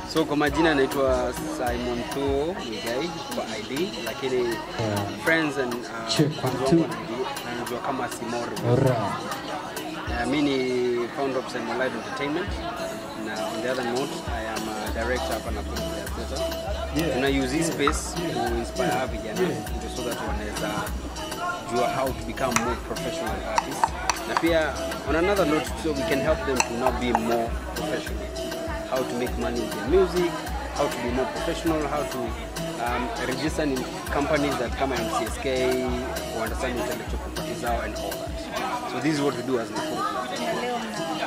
So kwa majina naitwa Simon Thuo Muigai kwa ID, lakini friends and uh, Check one, wenzangu two. wananijua- wananijua kama Simoro. Alright. Uh, mi ni founder of Simon Live Entertainment na on the other note I am a director hapa na Theatre. Yeah. Tuna use hii space to inspire yeah. vijana ndio so that wanaweza jua how to become more professional artists na pia on another note so we can help them to now be more professional how to make money with their music how to be more professional how to um, register in companies that come MCSK who understand intellectual property zao and all that so this is what we do as Nakuru Club. na leo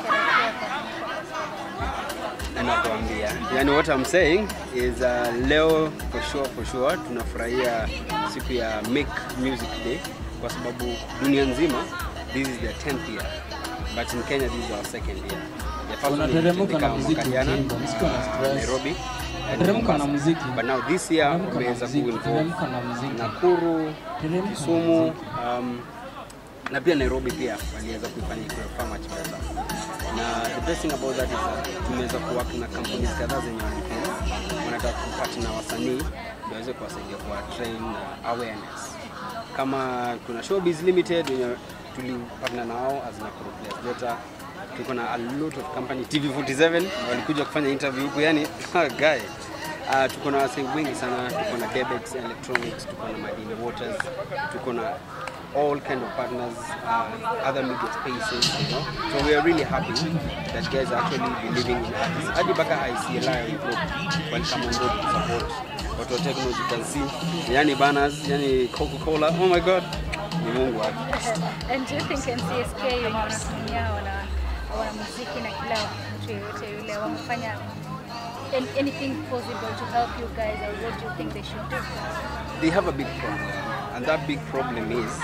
mnasherehekea nakwambia yani what I'm saying is uh, leo for sure for sure tunafurahia siku ya make music day kwa sababu dunia nzima this is their 10th year but in Kenya this is our second year The first one Unateremka na ilitendeka muziki mwaka jana, ukiimba, msikuwe na uh, stress. Nairobi and Teremka na Mombasa. muziki. but now this year Teremka na wameweza muziki, kuinvolve teremka na muziki. Nakuru Teremka na Kisumu muziki. um, na pia Nairobi pia waliweza kuifanya ikuwe far much better. Na the best thing about that is that tumeweza kuwork na companies kadhaa zenye wanafeel wanataka kupatana na wasanii ndio waweze kuwasaidia kwa train na awareness. Kama kuna Showbiz Limited wenye tulipatana nao as Nakuru Players Data tuko na a lot of company TV47 walikuja kufanya interview huku yani guy Uh, tuko na wasee wengi sana, tuko na Debex Electronics, tuko na Madini Waters, tuko na all kind of partners, uh, other media spaces, you know. So we are really happy that guys are actually believing in artists. Hadi mpaka ICLI group welcome on board to support watu wa techno you can see, yani banners, yani Coca-Cola, oh my god, ni Mungu wake. And do you think NCSK wenye wanatumia wana wanamuziki na kila mtu yeyote yule wamefanya an- anything possible to help you guys or what do you think they should do? they have a big problem, and that big problem is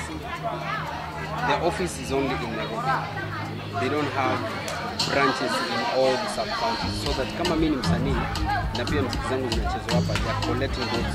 their office is only in Nairobi. They don't have branches in all the sub counties, so that kama mimi ni msanii na pia mziki zangu zinachezwa hapa, they are collecting those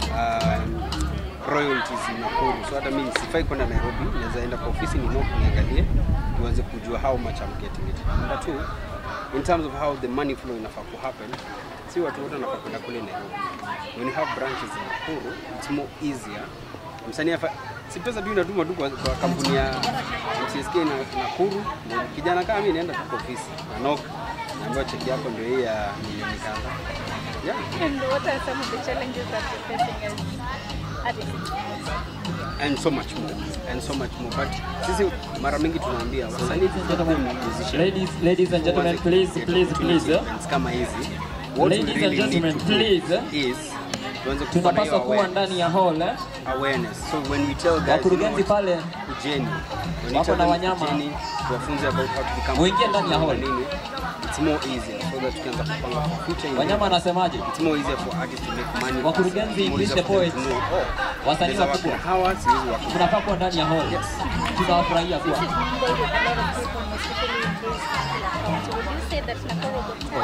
um, royalties in Nakuru. So hata mimi sifai kwenda Nairobi, naweza enda kwa ofisi ni note niangalie, tuweze kujua how much I'm getting it. Number two, in terms of how the money flow inafaa ku happen, si watu wote wanafaa kwenda kule Nairobi. When you have branches in Nakuru, it's more easier. Msanii afa si pesa tu inatuma tu kwa, kwa kampuni ya MCSK na Nakuru. na Kijana kama mimi naenda tu kwa ofisi na knock, naambiwa cheki yako ndio hii ya milioni kadhaa. Yeah. And what are some of the challenges that you're facing as artists? and so much more and so much more but sisi mara mingi tunaambia wasanii tunakuwa musician Ladies, ladies and gentlemen, Tuanze please, get please, opportunity please. eh. events kama hizi what we Ladies and really need gentlemen, to do please, eh. is tuanze kupata Tunapaswa hiyo kuwa awareness, ndani ya hall eh. awareness so when we tell guys Wakurugenzi you know what, pale kujeni when we wako tell na them wanyama. kujeni tuwafunze about how to become Muingie ndani ya hall. nini it's more easier so that tukianza kupanga for future Wanyama events, anasemaje? it's more easier for artists to make money Wakurugenzi, It's more English easier the for them to poets. know, oh, Wasanii naweza work wakubwa. na hawa siwezi work na Tunafaa kuwa ndani ya hall. Yes. Tunawafurahia kuwa. This is mingled with a lot of people, especially in this county. Would you say that Nakuru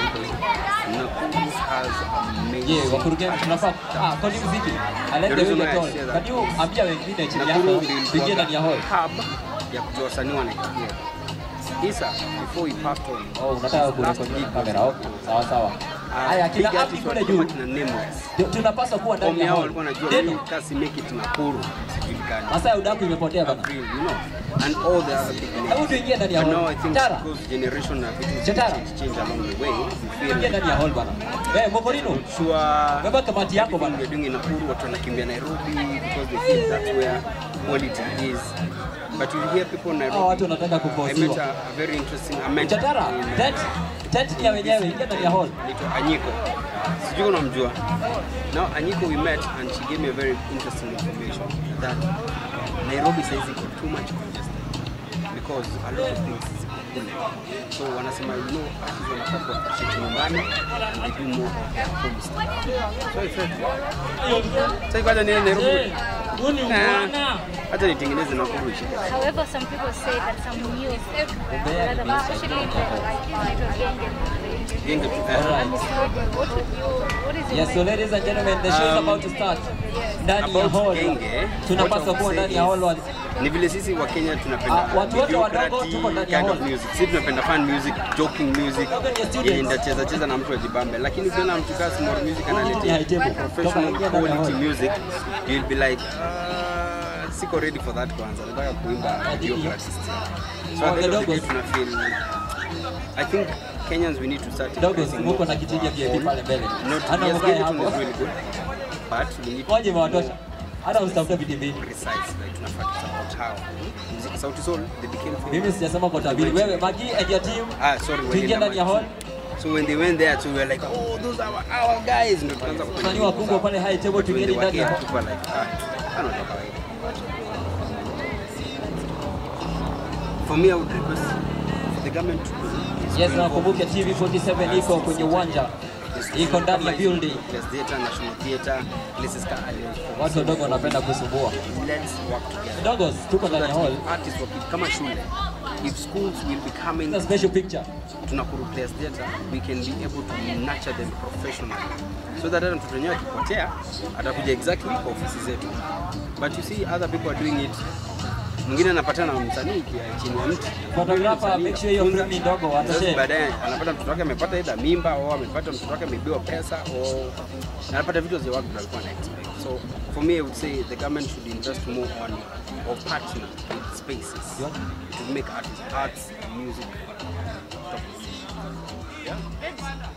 got Nakuru has amazing Yeah, wakurugenzi tunafaa ah, kwa nini muziki? Alete The reason yule why I tone. say that Can you ambia wengine chini Nakuru yako ndio tuingie ndani ya hall? ilikuwa hub ya kujua wasanii wanaingia. Isa, before we pass on. Oh, unataka last kurekodi week kamera. was- Okay, sawa sawa. Ah, Haya, big kila api artists kule walikuwa juu. kina Nameless. Tu- Tunapaswa kuwa ndani Omi ya hao hall. walikuwa wanajua Neno. hii kasi make it Nakuru sijulikani. Masaa ya udaku imepotea bana. April, you know, and all the other big names. Hebu tuingie ndani ya But hall. now I think Tara. because generation na vitu Chetara. change, change along the way, we Tuingie feel ndani ya hall bana. Eh, Mokorino. sure Beba kamati yako everything bana. we're doing in Nakuru, watu wanakimbia Nairobi because they feel that's where quality is. But you hear people in Hao watu Nairobi. wanataka I met kuposiwa. a, a very interesting a mentor Chatara, in, uh, tent tent ni ya wenyewe, ingia ndani ya hall. anaitwa Anyiko. Sijui unamjua. Now Anyiko we met and she gave me a very interesting information that Nairobi says iko too much congested because a lot of things ziko kule. So wanasema you know artists wanafaa kuwa appreciate nyumbani and they do more of their home stuff. So I felt sasa kwanza niende Nairobi. Huu ni Ah, Hata nitengeneze Nakuru ishike. However, some people say that some news, rather, especially in the like, Nairobi and the Genge tu. eh. Alright. What would you- what is your Yes, so mind? ladies and gentlemen, the show is Um, about to start. Ndani ya About hall. Genge, Tunapaswa what I kuwa would ndani say ya hall. is- wa- ni vile sisi wa Kenya tunapenda Ah, watu wote wadogo mediocrity tuko ndani ya kind of hall. music. Sisi tunapenda fun music, joking music, Wadogo ni students. yenye ndacheza cheza na mtu ajibambe, lakini ukiona mtu kaa small music Ni high analetea table. professional Toka ingia ndani ya quality hall. music, you'll be like uh, siko ready for that kwanza, nataka kuimba mediocre still. So Oh, at the end the of the day Dogos. tuna feel I think Kenyans we need to start Dogo, investing muko more na kiti ya VIP on- pale mbele. Not, Hana yes, mkae Gegeton hapo. is really good, but we need to Waje be mewatosha. more Hata usitafute viti mbili. precise like tunafaa to support how Muziki Sauti Sol they became famous. Mimi sijasema kwa tabiri. Wewe Magi and your team. ah sorry Tuingie walienda ndani ya hall. Machi. so when they went there so we were like oh those are our, our guys ndio tukaanza kufanya Wasanii wakubwa pale high table But when tuingie they were ndani ya here, hall. tuko like ah hano ndo kawaida for me I would request for the government to is Yes, to nakumbuke involve TV47 iko kwenye uwanja. Iko ndani ya building. Place Theatre, National Theatre, places ka Watu wadogo wanapenda kusumbua. Let's work together. Dogos, tuko ndani ya hall. Artists waki- kama shule if schools will be coming It's a special picture. tunakuru place theatre we can be able to nurture them professionally so that hata mtoto wenyewe akipotea atakuja exactly kwa ofisi zetu but you see other people are doing it mwingine anapatana na msanii kia- chini ya mti Photographer, Msanii make sure hiyo anafunza. frame ni ndogo, Sasa atoshee. baadaye anapata mtoto wake amepata aidha mimba au amepata mtoto wake ameibiwa pesa au anapata vitu vya watu walikuwa na expect so for me I would say the government should invest more on or partner with spaces to make artists arts and music top. Yeah.